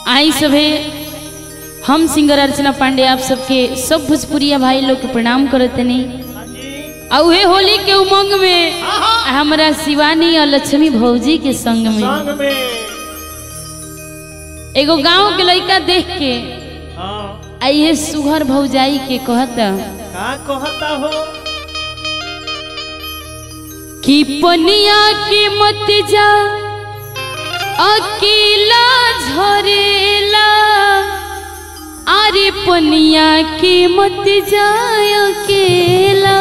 आई सभे हम सिंगर अर्चना पांडे आप सबके सब भोजपुरिया भाई लोग के प्रणाम करतनी आ उहे होली के उमंग में हमरा शिवानी और लक्ष्मी भौजी के संग में संग में एगो गांव के लड़का देख के हाँ आइए सुघर भौजाई के कहता का कहता हो कि पनिया के मत जा अकेला झरेला अरे पनिया के मत जा अकेला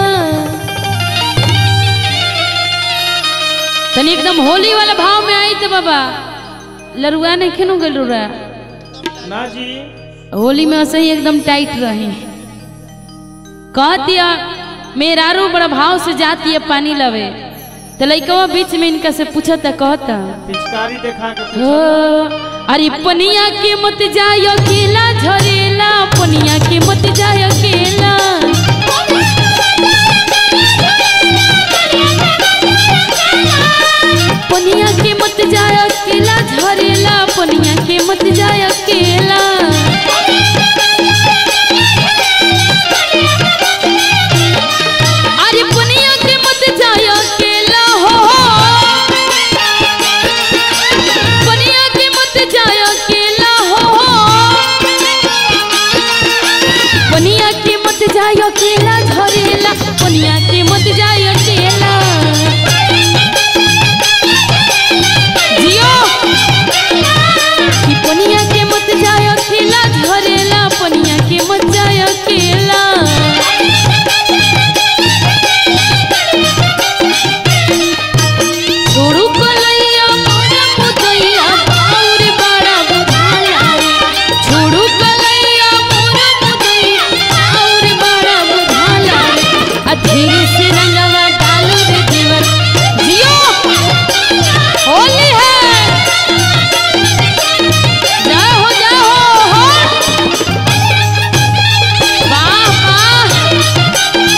तनी एकदम होली वाला भाव में आई तो बाबा लरुआ नहीं खेनू गल रुआ ना जी होली में ऐसे ही एकदम टाइट रहे कह दिया मेरारू बड़ा भाव से जाती है पानी लवे तो लइकवा बीच में इनका से पूछता कहता पिचकारी देखा के हो पूछा अरे पनिया के मत जाय अकेला झरेला पनिया के मत जाय अकेला पनिया के मत जाय अकेला झरेला पनिया के मत जाय अकेला अरे पनिया के मत जाय अकेला हो पनिया के मत जाय अकेला हो पनिया के मत जाय अकेला झरेला पनिया के मत जाय अकेला जियो कि पनिया के मत जाय अकेला झरेला पनिया के मत जाय अकेला छोड़ू कलैया मोरा मुदैया और बड़ा बुझाला रे छोड़ू कलैया मोरा मुदैया और बड़ा बुझाला रे आ धीरे से रंगवा डालो रे देवर जियो होली है जाओ हो जाओ हो वाह वाह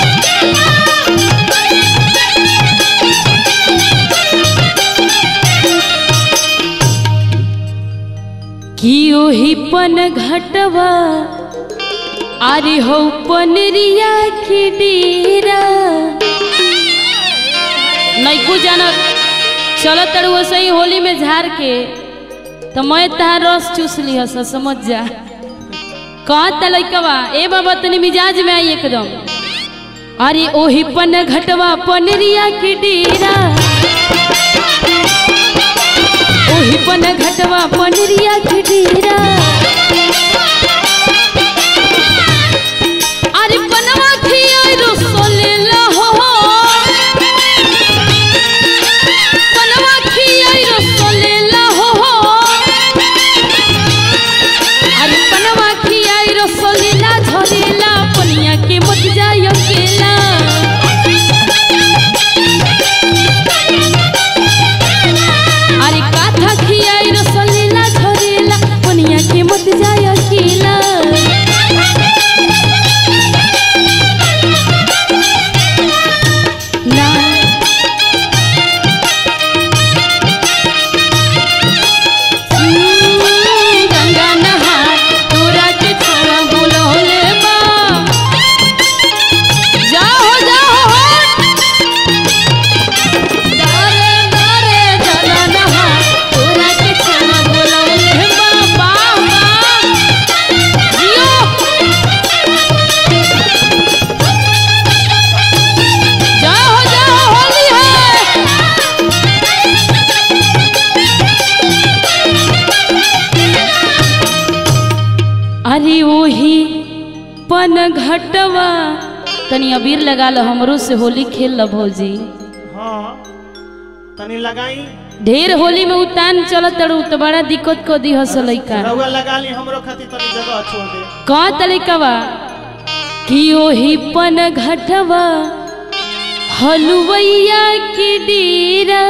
कि ओही पन घटवा अरे हो पनरिया के डेरा नैकू जाना चलो तड़ुआ सही होली में झाड़ के तो मैं तहार रस चूस लिह स समझ जा कहता लइकवा ए बाबा तनी मिजाज में आई एकदम अरे ओही पन घटवा पनरिया के डेरा ओही पन घटवा पनरिया के डेरा अरे पनवा खियाई रसोलेला हो पनवा खियाई रसोलेला हो अरे पनवा खियाई रसोलेला झरेला पनिया के मत जाय अकेला अरे काथा खियाई रसोलेला झरेला पनिया के मत जाय अकेला ना गंगा नहा तोरा के छोड़ा बुलौले बा जाओ जाओ दारे दारे जला नहा तोरा के छोड़ा बुलौले बा बा बा जियो जाओ जाओ होली है अरे ओही पन घटवा तनी अबीर लगा लो हमरो से होली खेल लो भौजी हाँ तनी लगाई ढेर होली में उतान चलत तड़ू तो बड़ा दिक्कत को दी हस लइका रउआ लगा ली हमरो खातिर तनी जगह छोड़ दे का तलिकवा कि ओही पन घटवा हलुवैया के डेरा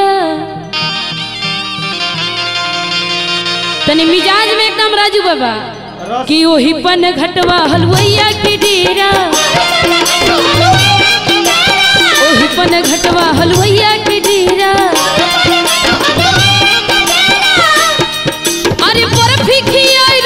तनी मिजाज में एकदम राजू बाबा रस कि ओही पन घटवा हलुवैया के डेरा ओही पन घटवा हलुवैया के डेरा अरे बर्फी खियाई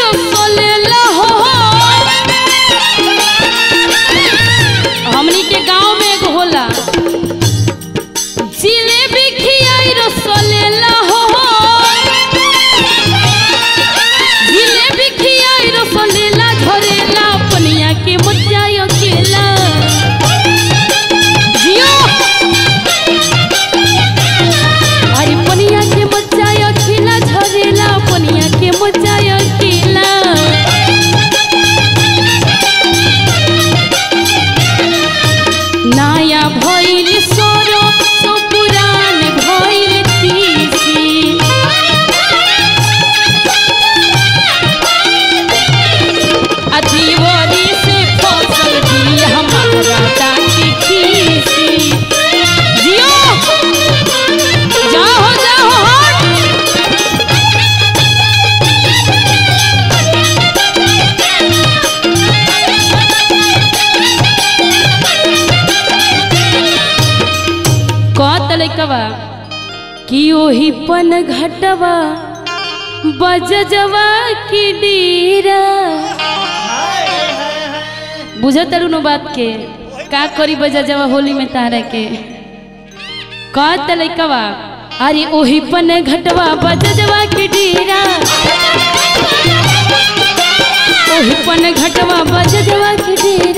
ओही पन घटवा बजजवा की डीरा हाय हाय हाय बुझत तारू नो बात के का करी बजजवा होली में तारा के कहत लइकवा अरे ओही पन घटवा बजजवा की डीरा ओही पन घटवा बजजवा की डीरा